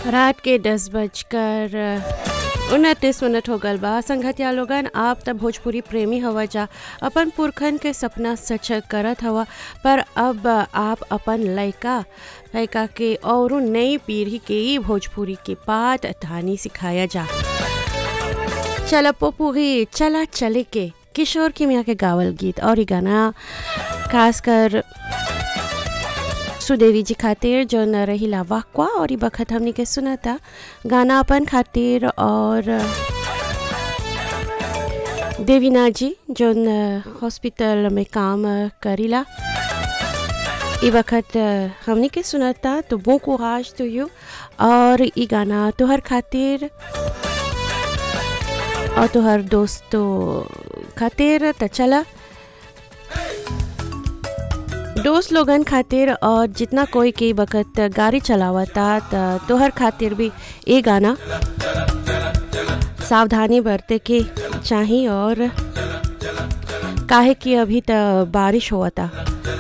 रात के दस बजकर उनतीस मिनट हो गल बा संगतिया लोगन आप तब भोजपुरी प्रेमी हवा जा अपन पुरखन के सपना सच करत हवा पर अब आप अपन लइका लइका के और नई पीढ़ी के ही भोजपुरी के पाठ कहानी सिखाया जा चल पोपूरी चला चले के किशोर किमिया के गावल गीत और ये गाना खासकर सुदेवी जी खातिर जो न रही वाक्वा और ये बखत हमने के सुना गाना अपन खातिर और देवीना जी जो हॉस्पिटल में काम करीला ये वक्त हमने के सुनाता तो बो कुराज टू यू और ये गाना तोहर खातिर और तोहर दोस्तों खातिर त चला दोस्त लोगन खातिर और जितना कोई के वक्त गाड़ी चलावता त तोहर खातिर भी ये गाना सावधानी बरते के चाहिए और काहे कि अभी त बारिश होता